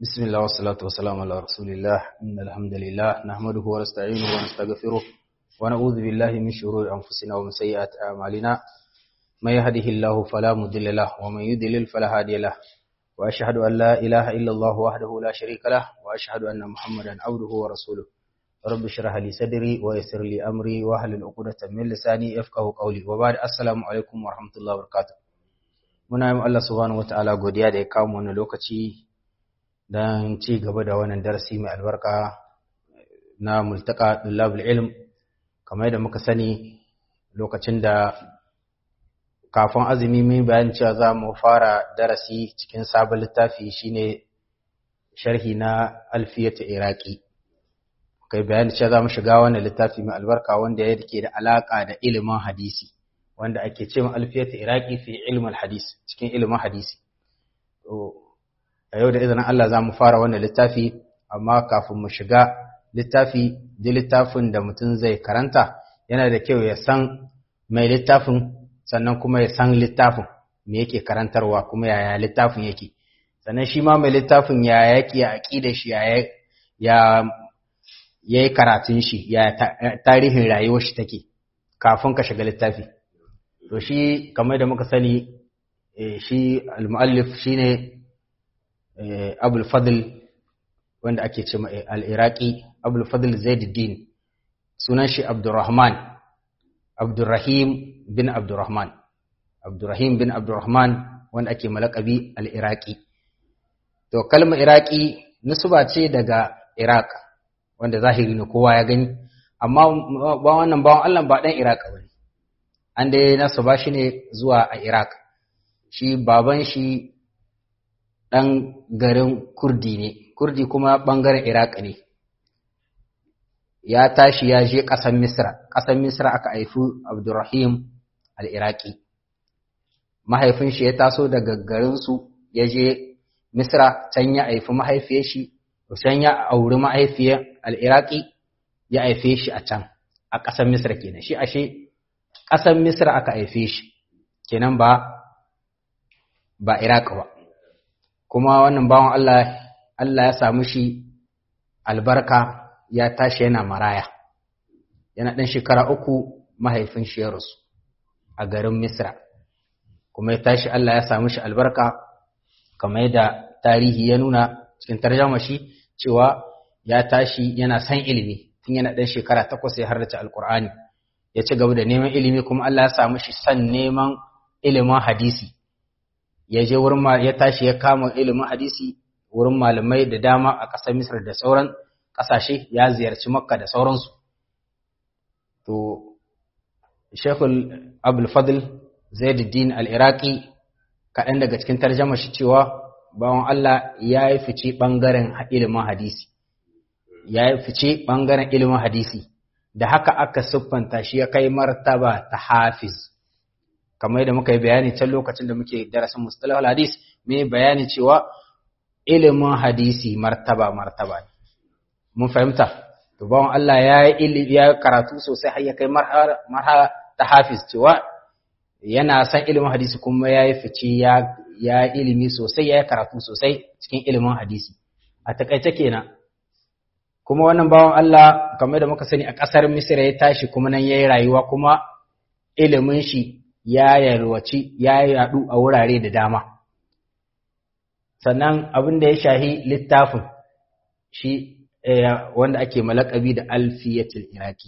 بسم الله والصلاة والسلام على رسول الله إن الحمد لله نحمده ونستعينه ونستغفره ونعوذ بالله من شرور أنفسنا ومن سيئات أعمالنا من يهده الله فلا مضل له ومن يضلل فلا هادي له وأشهد أن لا إله إلا الله وحده لا شريك له وأشهد أن محمدا عبده ورسوله رب اشرح لي صدري ويسر لي أمري واحلل عقدة من لساني يفقهوا قولي وبعد السلام عليكم ورحمة الله وبركاته muna yi Allah subhanahu wataala godiya da ya kawo mu wannan lokaci don ci gaba da wannan darasi mai albarka na multaka dullabul ilm kamar yadda muka sani lokacin da kafin azumi mun bayan cewa za mu fara darasi cikin sabon littafi shine sharhi na alfiyata iraki kai bayan cewa za mu shiga wannan littafi mai albarka wanda yake da alaka da ilimin hadisi wanda ake ce alfiyata iraki fi ilmin hadis cikin ilimin hadisi a yau da izinin Allah za mu fara wannan littafi amma kafin mu shiga littafi da littafin da mutum zai karanta yana da kyau ya san mai littafin sannan kuma ya san littafin me yake karantarwa kuma yaya littafin yake sannan shi ma mai littafin ya yake ya aƙida shi ya ya yi karatun shi ya tarihin rayuwar shi take kafin ka shiga littafi to shi kamar da muka sani shi al-muallif shine abul fadl wanda ake ce al-iraqi abul fadl zaiduddin sunan shi abdurrahman abdurrahim bin abdurrahman abdurrahim bin abdurrahman wanda ake malakabi al-iraqi to kalmar iraqi nisba ce daga iraq wanda zahiri ne kowa ya gani amma ba wannan bawan Allah ba dan iraq bane an dai nasu ba shi ne zuwa a Iraq, shi baban shi ɗan garin Kurdi ne, Kurdi kuma ɓangaren Iraq ne. Ya tashi ya je ƙasar Misra, ƙasar Misra aka haifi Abdurrahim al'Iraki. Mahaifin shi ya taso daga garinsu ya je Misra, can ya haifi mahaifiyar shi, can ya auri mahaifiyar al'Iraki ya haife shi a can, a ƙasar Misra kenan. Shi ashe ƙasar Misra aka haife shi, kenan ba ba Iraq ba. Kuma wannan bawan Allah, Allah ya samu shi albarka ya tashi yana maraya, yana ɗan shekara uku mahaifin shi ya rasu a garin Misra. Kuma ya tashi Allah ya samu shi albarka, kamar yadda tarihi ya nuna cikin tarjama shi cewa ya tashi yana san ilimi, tun yana ɗan shekara takwas ya harrace Alƙur'ani. ya ci gaba da neman ilimi kuma Allah ya samu shi san neman ilimin hadisi ya je wurin ya tashi ya kama ilimin hadisi wurin malamai da dama a ƙasar Misr da sauran ƙasashe ya ziyarci Makka da sauransu to Sheikhul Abdul Fadl Zaiduddin Al-Iraqi kaɗan daga cikin tarjama shi cewa bawan Allah ya yi fice ɓangaren ilimin hadisi ya yi fice ɓangaren ilimin hadisi da haka aka siffanta shi ya kai martaba ta hafiz kamar yadda muka yi bayani can lokacin da muke darasin mustalah hadis me bayani cewa ilimin hadisi martaba martaba ne mun fahimta to bawon Allah ya yi ilimi ya karatu sosai har ya kai marhala ta hafiz cewa yana san ilimin hadisi kuma ya yi fice ya ya ilimi sosai ya yi karatu sosai cikin ilimin hadisi a takaice kenan kuma wannan bawan Allah kamar da muka sani a ƙasar Misira ya tashi kuma nan ya yi rayuwa kuma ilimin shi ya yalwaci ya yaɗu a wurare da dama sannan abin da ya shahi littafin shi wanda ake malakabi da alfiyatul iraki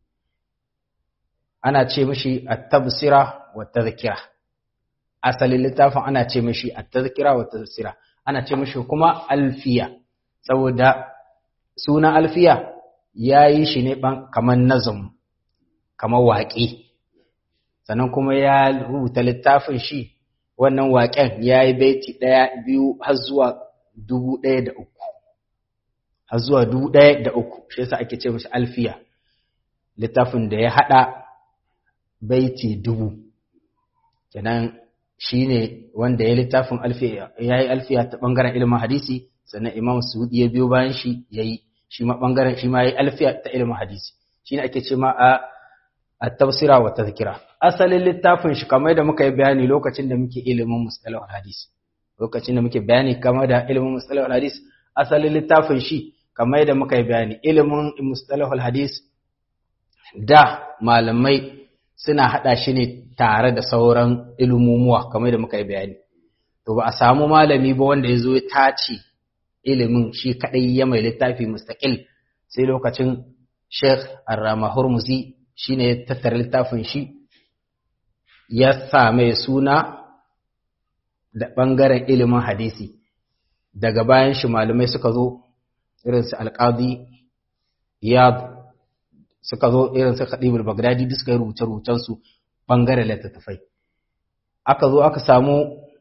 ana ce mishi at-tabsira wa tadhkira asalin littafin ana ce mishi at-tadhkira wa tadhkira ana ce mishi kuma alfiya saboda suna alfiya ya yi shi ne kamar nazum kamar waƙe sannan kuma ya rubuta littafin shi wannan waƙen ya yi baiti ɗaya biyu har zuwa dubu ɗaya da uku har zuwa dubu ɗaya da uku shi yasa ake ce mashi alfiya littafin da ya haɗa baiti dubu kenan shi ne wanda ya littafin alfiya ya yi alfiya ta ɓangaren ilimin hadisi sannan imam suudi ya biyo bayan shi ya yi shi ma ɓangaren shi ma ya yi alfiya ta ilimin hadisi shi ne ake ce ma a a tafsira wa tazkira asalin littafin shi kamar da muka yi bayani lokacin da muke ilimin mustalahul hadis lokacin da muke bayani kamar da ilimin mustalahul hadis asalin littafin shi kamar yadda muka yi bayani ilimin mustalahul hadis da malamai suna hada shi ne tare da sauran ilmumuwa kamar yadda muka yi bayani to ba a samu malami ba wanda ya zo ya tace ilimin shi kadai ya mai littafi mustaqil sai lokacin Sheikh Ar-Rama Hurmuzi shine ya tattara littafin shi ya sa mai suna da ɓangaren ilimin hadisi daga bayan shi malamai suka zo irinsu alƙadi iyad suka zo irinsu khadibul bagdadi duk suka yi rubuce-rubucensu ɓangaren littattafai aka zo aka samu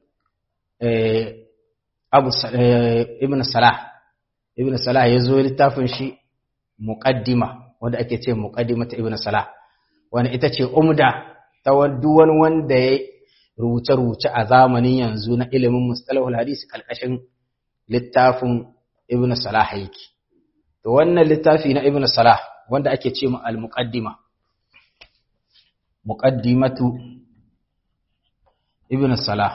abu ibn salah ibn salah ya zo littafin shi muqaddima wanda ake ce muqaddima ta ibn salah wani ita ce umda ta wani wanda ya rubuce-rubuce a zamanin yanzu na ilimin mustalahul hadisi kalkashin littafin ibn salah yake to wannan littafi na ibn salah wanda ake ce mu al-muqaddima muqaddimatu ibn salah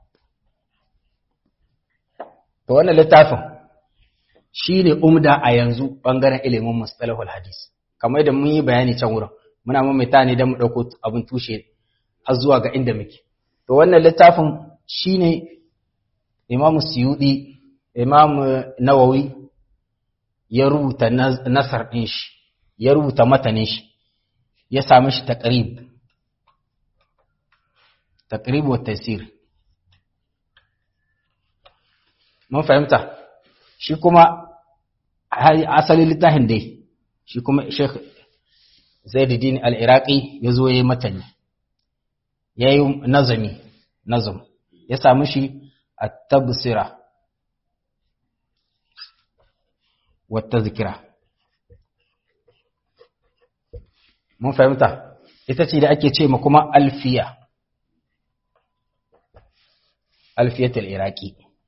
to wannan littafin shine umda a yanzu bangaren ilimin mustalahul hadisi kamar yadda mun yi bayani can wurin muna mamaita ne don mu ɗauko abin tushe har zuwa ga inda muke to wannan littafin shine imamu suyudi imamu nawawi ya rubuta nasar ɗin shi ya rubuta matanin shi ya sami shi taqrib taqrib wa tasir mun fahimta shi kuma asalin littafin dai shi kuma Sheikh Zaiduddin al-Iraqi ya zo ya yi matani ya yi nazami nazam ya samu shi a tabbasira wata zikira mun fahimta ita ce da ake ce ma kuma alfiya alfiyatul iraqi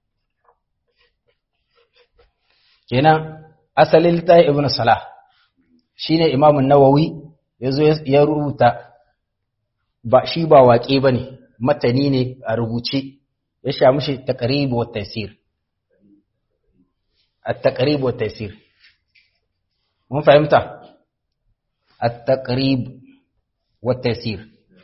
kenan asalin littafin ibn salah shine imamun nawawi yazo ya rubuta ba shi ba waƙe bane matani ne a rubuce ya sha mishi taqrib wa tafsir at-taqrib wa tafsir mun fahimta at-taqrib wa tafsir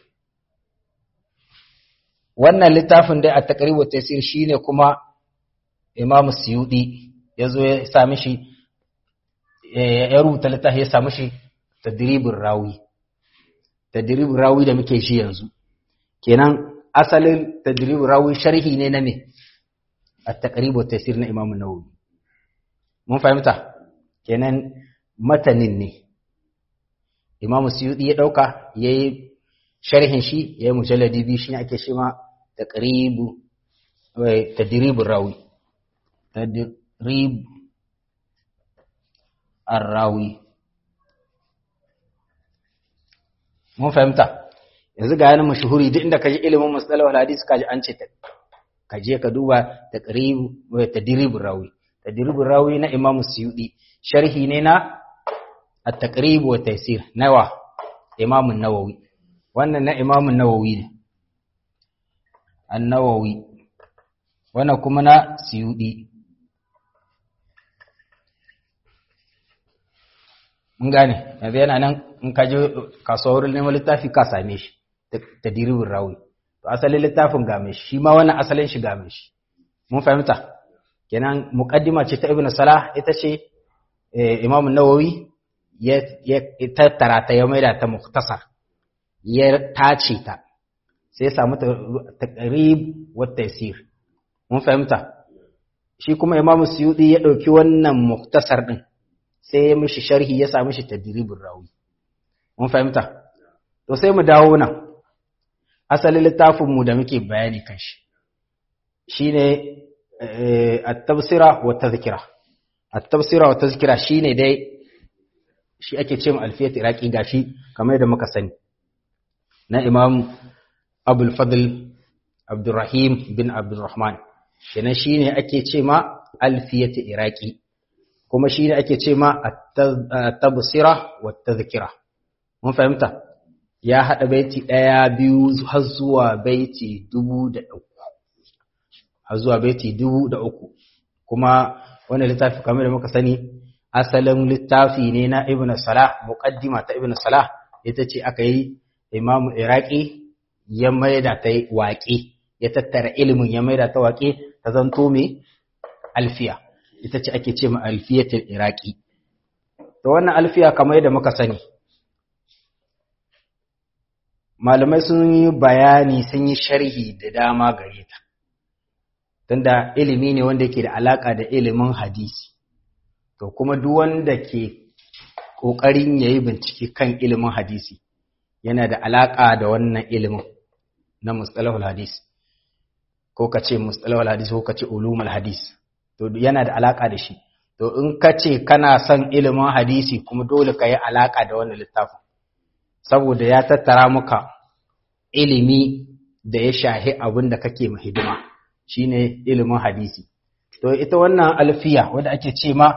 wannan littafin dai at-taqrib wa tafsir shine kuma imam suyudi yazo ya sa mishi ya rubuta littafi ya sa mishi tadribin rawi tadribin rawi da muke shi yanzu kenan asalin tadribin rawi sharhi ne na me at-taqrib wa tafsir na imam an-nawawi mun fahimta kenan matanin ne imam suyudi ya dauka yayi sharhin shi yayi mujalladi bi shi ake shi ma taqribu tadribin rawi tadrib ar-rawi mun fahimta yanzu ga yana mashuhuri duk inda kaji ilimin mustalahul hadis kaji an ce ka je ka duba taqrib wa tadrib rawi tadrib rawi na imam suyudi sharhi ne na at-taqrib wa taysir nawa imam an-nawawi wannan na imam an-nawawi ne an-nawawi wannan kuma na suyudi mun gane yanzu yana nan in ka je kasuwar neman littafi ka same shi ta diribin rawi to asalin littafin ga mai shi ma wannan asalin shi ga mai shi mun fahimta kenan muqaddima ce ta ibn salah ita ce imam nawawi ya tattara ta ya maida ta muktasar ya tace ta sai ya samu taqrib wa taysir mun fahimta shi kuma imam suyudi ya dauki wannan muktasar din sai ya mishi sharhi ya sa mishi tadribin rawi mun fahimta to sai mu dawo nan asalin littafin mu da muke bayani kan shi shine at-tafsira wa tadhkira at-tafsira wa tadhkira shine dai shi ake ce mu alfiyat iraqi gashi kamar yadda muka sani na imam abul fadl abdurrahim bin abdurrahman kenan shine ake ce ma alfiyat iraqi kuma shi ne ake ce ma tabsira wa tazkira mun fahimta ya haɗa baiti ɗaya biyu har zuwa baiti dubu da uku har zuwa baiti dubu da uku kuma wannan littafi kamar da muka sani asalin littafi ne na ibn salah muqaddima ta ibn salah ita ce aka yi imam iraki ya maida ta waƙe ya tattara ilimin ya maida ta waƙe ta zanto mai alfiya ita ce ake ce ma alfiyatul iraki to wannan alfiya kamar yadda muka sani malamai sun yi bayani sun yi sharhi da dama gare ta tunda ilimi ne wanda yake da alaka da ilimin hadisi to kuma duk wanda ke kokarin yayi bincike kan ilimin hadisi yana da alaka da wannan ilimin na mustalahul hadis ko ka ce mustalahul hadis ko ka ce ulumul hadis to yana da alaka da shi to in ka ce kana son ilimin hadisi kuma dole ka yi alaka da wannan littafin saboda ya tattara maka ilimi da ya shahi abin da kake hidima shine ilimin hadisi to ita wannan alfiya wadda ake ce ma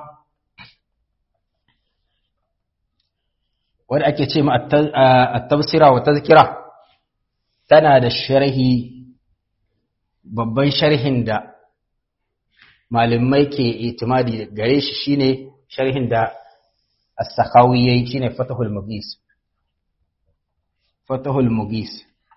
wadda ake ce ma at-tafsira wa tazkira tana da sharhi babban sharhin da malamai ke itimadi gare shi shine sharhin da as-sakhawi yayi shine fatahul mughis fatahul mughis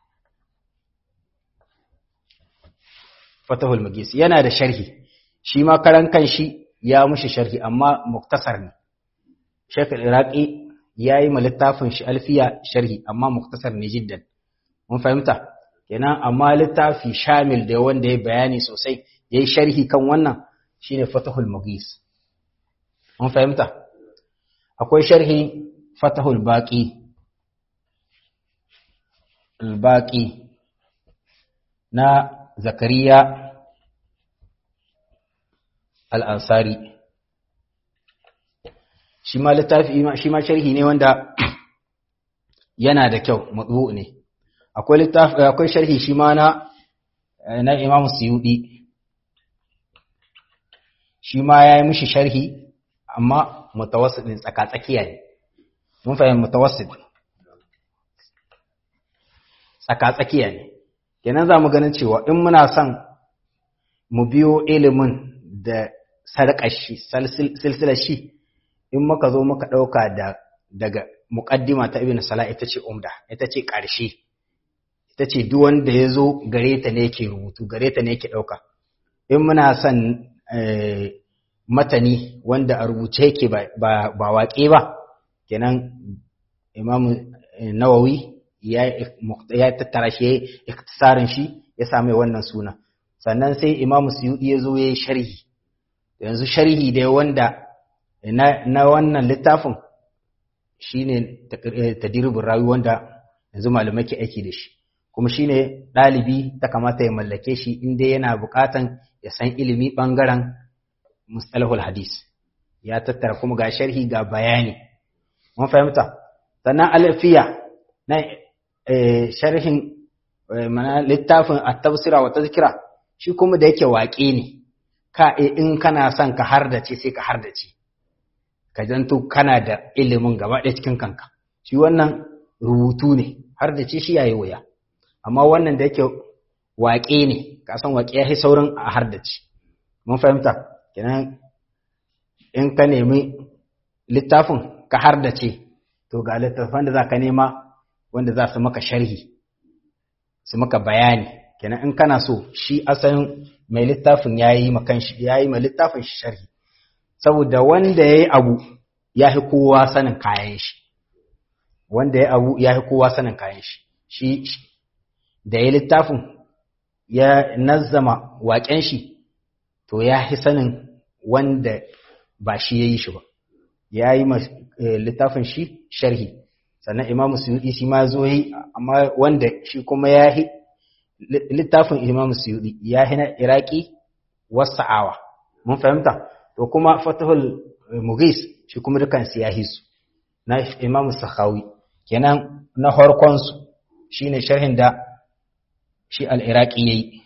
fatahul mughis yana da sharhi shi ma karan kanshi ya mushi sharhi amma muktasar ne Sheikh al-Iraqi yayi ma littafin shi alfiya sharhi amma muktasar ne jiddan mun fahimta kenan amma littafi shamil da wanda ya bayani sosai yayi sharhi kan wannan shine fatahul mughis mun fahimta akwai sharhi fatahul baqi al-baqi na zakariya al-ansari shi ma littafi shi ma sharhi ne wanda yana da kyau matbu ne akwai littafi akwai sharhi shi ma na na Imam Suyudi shi ma yayi mishi sharhi amma mutawassidin tsaka-tsakiya ne mun fahimta mutawassid tsaka-tsakiya ne kenan za mu ganin cewa in muna son mu biyo ilimin da sarƙar shi silsilar shi in muka zo muka ɗauka da daga muƙaddima ta ibn salah ita ce umda ita ce ƙarshe ita ce duk wanda ya zo gare ta ne yake rubutu gare ta ne yake ɗauka in muna son matani wanda a rubuce yake ba waƙe ba kenan imamu nawawi ya tattara shi iktisarin shi ya same wannan suna sannan sai imamu suyudi ya zo ya yi sharhi yanzu sharhi dai wanda na wannan littafin shine tadiribin rawi wanda yanzu malamai ke aiki da shi kuma shine ɗalibi ta kamata ya mallake shi inda yana buƙatan ya san ilimi ɓangaren mustalahul hadis ya tattara kuma ga sharhi ga bayani mun fahimta sannan alfiya na sharhin mana littafin at-tafsira wa tazkira shi kuma da yake waƙe ne ka in kana son ka hardace sai ka hardace ka zanto kana da ilimin gaba ɗaya cikin kanka shi wannan rubutu ne hardace shi yayi wuya amma wannan da yake waƙe ne ka san waƙe ya saurin a hardace mun fahimta kenan in ka nemi littafin ka hardace to ga littafan da za ka nema wanda za su maka sharhi su maka bayani kenan in kana so shi asalin mai littafin ya yi ma littafin shi sharhi saboda wanda ya yi abu ya fi kowa sanin kayan shi wanda ya abu ya fi kowa sanin kayan shi shi da ya littafin ya nazzama waƙen shi to ya fi sanin wanda ba shi ya yi shi ba ya yi ma littafin shi sharhi sannan imamu suyudi shi ma zo yi amma wanda shi kuma ya yi littafin imamu suyudi ya yi na iraki wasa'awa mun fahimta to kuma fatahul mugis shi kuma dukansu ya hisu na imamu sakhawi kenan na harkonsu shi ne sharhin da shi al'iraki ya yi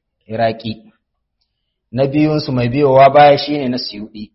iraki na biyunsu mai biyowa baya shi ne na suyudi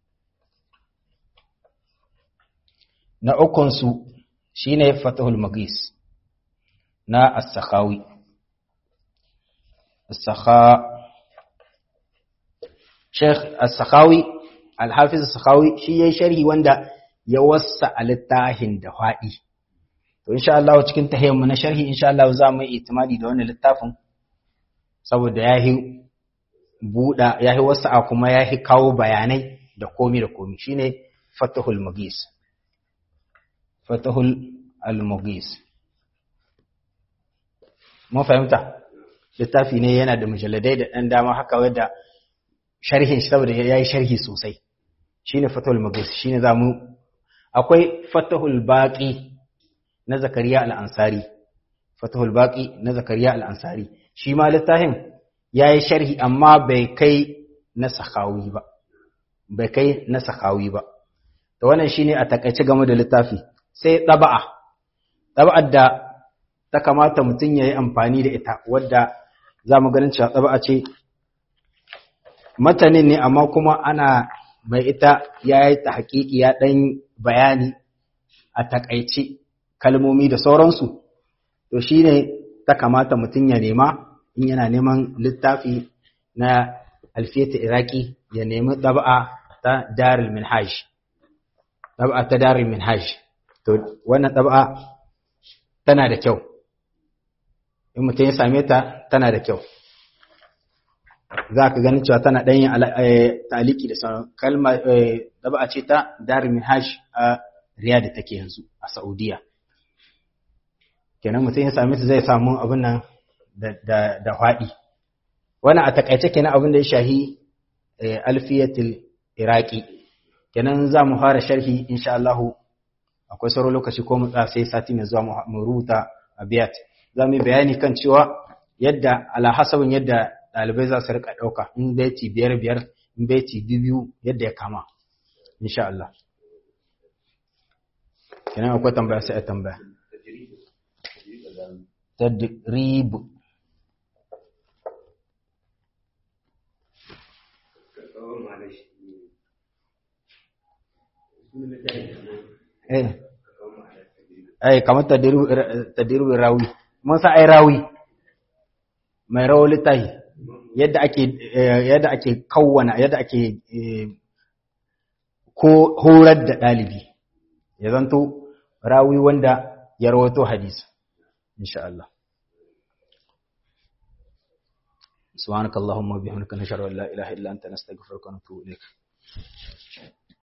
na ukunsu shi ne fatahul magis na as-sakhawi as-sakha Sheikh As-Sakhawi Al-Hafiz As-Sakhawi shi yayi sharhi wanda ya wassa littafin da faɗi to insha Allah cikin tahiyyar mu na sharhi insha Allah za mu yi itimadi da wannan littafin saboda yahi buda yahi wassa kuma yahi kawo bayanai da komi da komi shine Fathul Mughis Fathul Al-Mughis mun fahimta littafi ne yana da mujalladai da ɗan dama haka wadda sharhin shi saboda ya yi sharhi sosai shi ne fatahul magis shi ne za mu akwai fatahul baƙi na zakariya al'ansari fatahul baƙi na zakariya al'ansari shi ma littafin ya yi sharhi amma bai kai na sakawi ba bai kai na sakawi ba da wannan shi ne a takaice game da littafi sai ɗaba'a ɗaba'ar da ta kamata mutum ya yi amfani da ita wadda za mu ganin cewa ɗaba'a ce matanin ne amma kuma ana mai ita ya yi ta haƙiƙi ya ɗan bayani a taƙaice kalmomi da sauransu to shi ne ta kamata mutum ya nema in yana neman littafi na alfiyata iraki ya nemi ɗaba'a ta darul minhaj ɗaba'a ta darul minhaj to wannan ɗaba'a tana da kyau in mutum ya same ta tana da kyau za ka ganin cewa tana ɗanyin taliki da sauran kalma da ba a ce ta dar minhaj a riyadh take yanzu a saudiya kenan mutum ya same ta zai samu abin nan da faɗi wannan a takaice kenan abin da ya shahi alfiyatul iraki kenan za mu fara sharhi insha Allah akwai sauran lokaci ko mu sai sati mai zuwa mu rubuta abiyat za mu yi bayani kan cewa yadda ala hasabin yadda ɗalibai za su rika ɗauka in beti biyar biyar in beti biyu yadda ya kama insha Allah kenan akwai tambaya sai a tambaya tadrib eh eh kamar tadrib rawi mun sa ai rawi mai rawar littafi yadda ake yadda ake kawwana yadda ake ko horar da ɗalibi ya zanto rawi wanda ya rawato hadisi insha Allah سبحانك اللهم وبحمدك نشهد ان لا اله الا انت نستغفرك ونتوب اليك